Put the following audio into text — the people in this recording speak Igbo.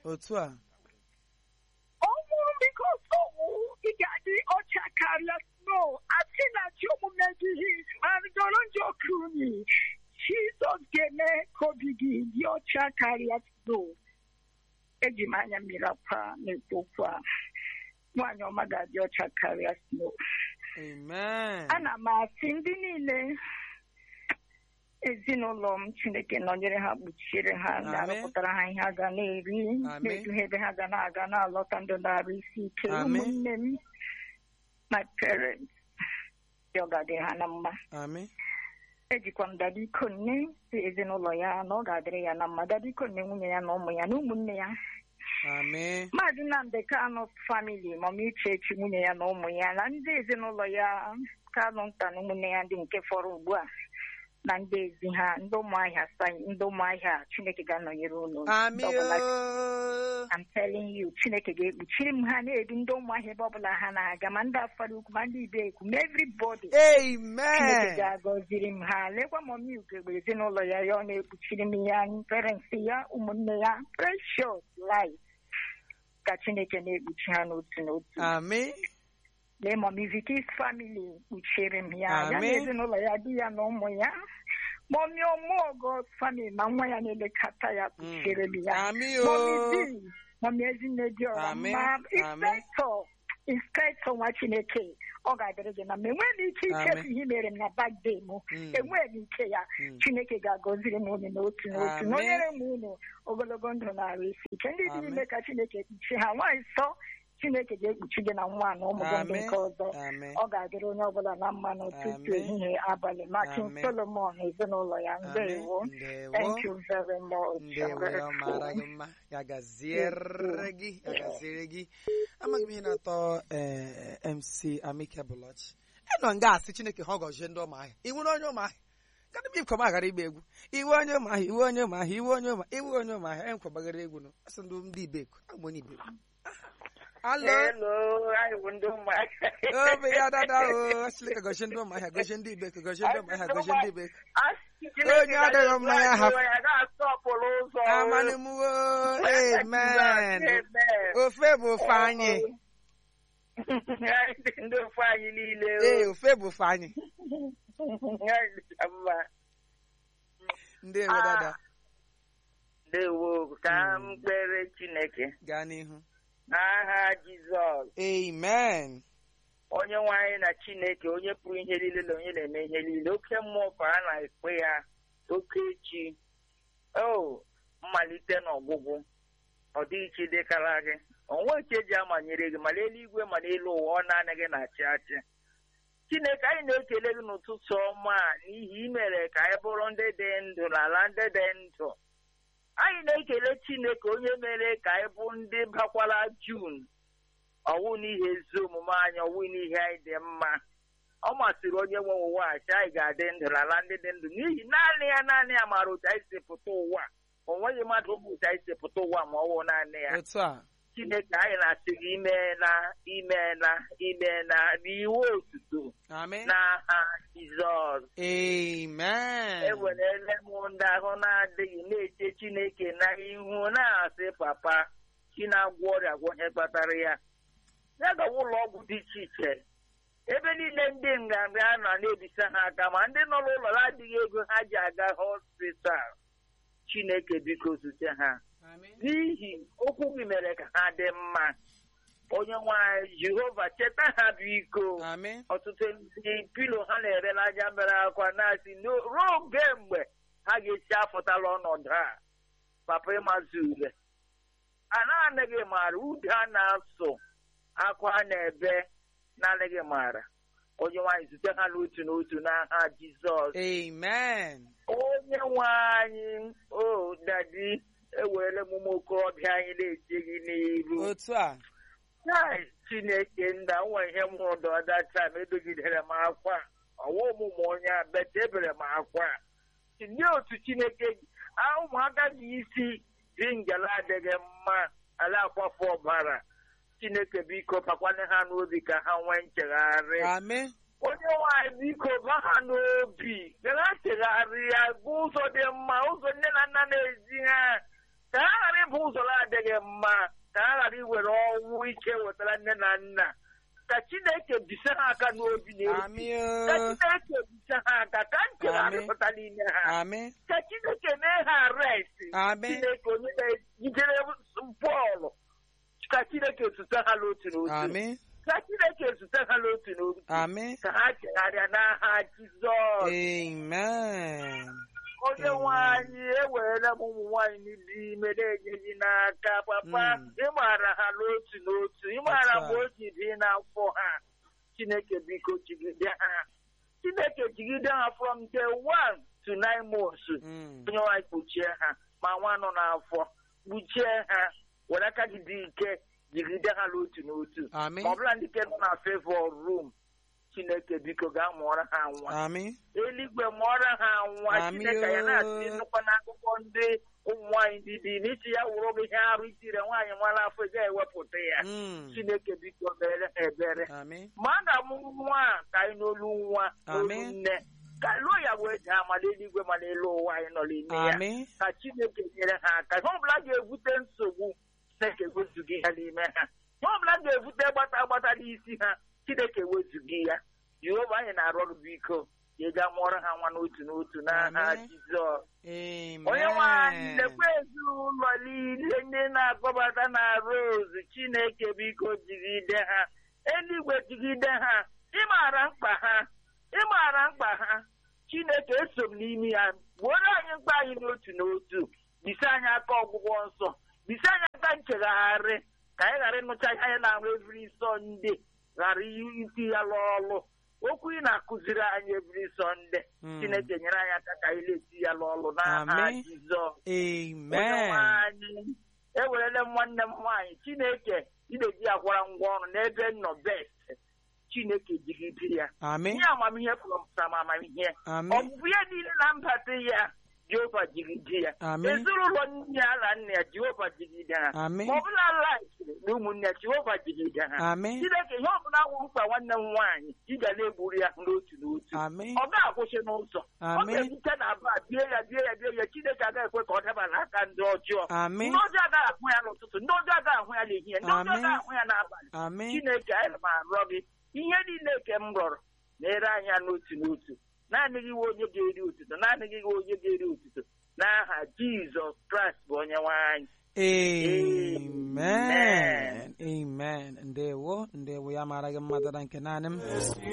otu a ọnwụ bikos ọnwụ ị ga-adị ọcha karịa snow asị na chi omume gị ma jọrọ njọ kuni jizọs ga-eme ka obi gị dị ọcha karịa snow eji m anya mmiri akwa na-ekwu okwu a nwaanyị ọma ga-adị ọcha karịa snow amen ana m asị ndị niile ezinụlọ m chineke nọnyere ha kpuchiere ha Amen. ga-arụpụtara ha ihe a ga na-eri Amen. na-eduhe ebe ha ga na-aga na-alọta ndụ na-arụ isi ike Amen. ụmụnne m my parents dị ọ ga-adị ha na mma amen ejikwa m dada ikonne si ezinụlọ ya na ọ ga-adịrị ya na mma dada ikonne nwunye ya na ụmụ ya na ụmụnne ya amen maazị nnamdị kanụ famili mama ichechi nwunye ya na ụmụ ya na ndị ezinụlọ ya kanụ nta na ụmụnne ya ndị nke fọrọ ugbu a na ndị ezi ha ndị ụmụahịa sayị ndị ụmụahịa chineke ga-anọnyere unu Amị Ndị ọbụla o. I'm telling you chineke ga-ekpuchiri m ha na-edu ndị ụmụahịa ebe ọbụla ha na-aga ma ndị afara ukwu ma ndị ibe ekwu ma everybody chineke Amen. ga-agọziri m ha lekwa mọmi ugegbe ezinụlọ ya ya ọ na-ekpuchiri m ya parents ya ụmụnne ya precious life ka chineke na-ekpuchi ha n'otu n'otu Amen. lee mọmi vikis family kpuchiere m ya ya na Amen. ezinụlọ ya di ya na ụmụ ya mọmi ọmụọgọ family ma nwa ya na-elekọta ya kpuchiere m ya Amị mọmi o. di mọmi ezinne dị ọra Amen. ma Amen. inspectọ inspectọ nwa chineke ọ ga-adịrị gị na mma enweghị m ike ichefu Amen. ihe i mere m na bagde m Mm. enweghị m ike ya Mm. chineke ga-agọziri m unu n'otu n'otu Amen. nọnyere m unu ogologo ndụ na-arụ isi ike ndị dị Amen. ime ka chineke kpuchi ha nwaanyị nsọ chineke ga-ekpuchi gị na nwa na ụmụ gị ndị Amen. nke ọzọ Amen. ọ ga-adịrị onye ọbụla na mma n'ụtụtụ Amen. ehihie abalị makin Amen. solomon na ezinụlọ ya ndewo Amen. Ndewo. thank you very much ndewo ya mara gị mma ya gaziere gị ya gaziere gị amaghị m ihe na-atọ eh, mc amike bụlọchi ịnọ nga asị chineke ha ọ gọzie ndị ụmụahịa iwu na onye ụmụahịa gadị m ikwe m aghara igba egwu iwe onye ụmụahịa iwe onye ụmụahịa iwe onye ụmụahịa iwe onye ụmụahịa enkwa gbagara egwu nụ asị ndị ndị ibeku agba onye ibeku alo Hello, anyị bụ ndị ụmụaka. obe ya dada o chineke gọzie ndị ụmụahịa gọzie ndị ibeku gọzie ndị ụmụahịa gọzie ndị ibeku Onye adịghị mma ya hapụ. ya ga-asọpụrụ ụzọ. amanịmwo amen ofe bụ ofe anyị Anyị dị ndị ofe anyị niile. o. ee ofe bụ ofe anyị Anyị dịcha mma. ndewo dada Ndewo ka m kpere Chineke gaa n'ihu n'aha Jizọs amen onye nwe anyị na Chineke onye pụrụ ihe niile na onye na-eme ihe niile oke mmụọ ka a na-ekpe ya oke echi o mmalite na ọgwụgwụ ọ dịghị chi dịkara gị onwe nke eji amanyere gị ma n'eluigwe ma n'elu ụwa ọ naanị gị na-achị achị Chineke anyị na-ekele gị n'ụtụtụ ọma a n'ihi imere ka anyị bụrụ ndị dị ndụ n'ala ndị dị ndụ anyị na-ekele Chineke onye mere ka anyị bụ ndị bakwara Jun ọwụ n'ihi ezi omume anyị ọwụ n'ihi anyị dị mma ọ masịrị onye nwe ụwa a sị anyị ga-adị ndụ n'ala ndị dị ndụ n'ihi naanị ya naanị ya maara otu anyị si pụta ụwa o nweghị mmadụ bụ otu anyị si pụta ụwa ma ọ wụ naanị ya otu a Chineke anyị na-asị gị imeela imeela imeela n'iwu otuto amen n'aha Jizọs amen ewerele m ndị ahụ na-adịghị na-eche Chineke n'ihu na-asị papa chi na-agwọ ọrịa gwọ ihe kpatara ya ya gawa ụlọ ọgwụ dị iche iche ebe niile ndị nrịanrịa nọ na-ebisa ha aka ma ndị nọ n'ụlọ na-adịghị ego ha ji aga hospital Chineke biko zute ha amen n'ihi okwu gị mere ka ha dị mma onye nwanyị Jehova cheta ha biko amen ọtụtụ ndị pilo ha na-ere n'aja mere akwa na-asị "No, ruo oge mgbe ha ga-esi afụtala ọnọdụ a papa ịmazụ ule a na-anaghị maara ude a na-asụ akwa a na-ebe na-anaghị maara onye nwaanyị zute ha n'otu n'otu n'aha Jizọs amen onye nwe anyị o dadi ewerele m ụmụ okorobịa anyị na-eche gị n'iru otu a Chai, Chineke nda nwe ihe m hụrụ ọdacha m edogidere m akwa ọwa ọmụmụ onye a bete ebere m akwa ndị otu Chineke a, ụmụaka ji isi dị ngala adịghị mma ala akwafu ọbara Chineke biko bakwanye ha n'obi ka ha nwee nchegharị amen onye nwanyị biko ba ha n'obi gara chegharị ya bụ ụzọ dị mma ụzọ nne na nna na-ezi ha ka ha ghara ịbụ ụzọ na-adịghị mma ka ha ghara iwere ọnwụ ike wetara nne na nna ka chineke bise ha aka n'obi na Amị ka o. chineke bise ha aka ka ntị Amị. na-arịpụta n'ime ha Amị. ka chineke mee ha arest Amị. chineke onye na-ejidere bọọlụ ka chineke zute ha n'otu n'otu Amị. ka chineke zute ha n'otu n'otu Amị. ka ha chegharịa n'aha jizọs Amen. onye nwe anyị ewerela m ụmụ nwaanyị dị ime na-enyeghị n'aka papa Mm. ịmara ha n'otu n'otu ịmara That's mgbe o ji dị n'afọ ha chineke biko jigide ha chineke jigide ha from day one to nine months Mm. onye nwaanyị kpuchie ha ma nwa nọ n'afọ kpuchie ha were aka gị dị ike jigide ha n'otu n'otu Amị. ma ọ bụla ndị nke nọ na favor room chineke biko gaa mụọrọ ha nwa Amị. eluigwe mụọrọ ha nwa Amị chineke ya na-asị o. nnukwu n'akụkọ ndị ụmụ nwaanyị ndị dị n'isi ya wụrụ gị ihe arụ itire nwaanyị nwara afọ ị ga-ewepụta ya Mm. chineke biko mere ha ebere Amị. ma a ga-amụ nwa a ka anyị n'olu nwa n'olu Amị. nne ka lụọ ya wee daa ma n'eluigwe ma n'elu ụwa anyị nọ n'ime ya Amị. ka chineke nyere ha aka ihe ọbụla ga-ebute nsogbu chineke wezughị ya n'ime ha ihe ọbụla ga-ebute gbata agbata n'isi ha chineke wezughị ya jehova anyị na-arụ ọrụ biko ya ga mụọrọ ha nwa n'otu n'otu n'aha Amen. jizọs Amen. onye nwe anyị lekwa ezinụlọ niile ndị na-akpọbata na rose chineke biko jigide ha eluigwe jigide ha ịmara mkpa ha ịmara mkpa ha chineke eso m n'ime ya gbuoro anyị mkpa anyị n'otu n'otu bise anyị aka ọgwụgwọ nsọ bise anyị aka nchegharị ka anyị ghara ịnụcha ihe anyị na-arụ evri sọnde ghara iti ya n'ọlụ okwu ị na-akụziri anyị evri sọnde Mm. chineke nyere anyị aka ka anyị na-eti ya n'ọlụ n'aha Amen. jizọs onye Amen. nwe anyị ewerele m nwanne m nwaanyị chineke ị na-eji ya gwara ngwa ọrụ n'ebe m nọ best chineke jigide ya Amị. ihe amamihe pụrụpụta m amamihe Amị. ọbụbụ ihe niile na mbata ya jehova jigide ya Amị. ezinụlọ nne ya na nna ya jehova jigide ha Amị. ma ọ bụla laikiri na ụmụnne ya jehova jigide ha Amị. chineke ihe ọbụla wụ mkpa nwanne m nwaanyị ị ga na-egburu ya n'otu n'otu Amị. ọ ga-akwụsị n'ụzọ ọ Amị. ga-ebute na aba bie ya bie ya bie ya chineke agaghị ekwe ka ọ daba n'aka ndị ọjọọ Amị. ndị ọjọọ agaghị ahụ ya n'ụtụtụ ndị ọjọọ agaghị ahụ ya n'ehihie ndị ọjọọ Amị. agaghị ahụ ya n'abalị Amị. chineke anyị ma arịọ gị ihe niile nke m rọrọ na-ere anya n'otu n'otu naanị gị nwe onye ga-eri otuto naanị gị nwe onye ga-eri otuto n'aha jizọs kraịst bụ onye nwe anyị Amen. Amen. Ndewo. Ndewo ya mara gị mmadụ na nke naanị m.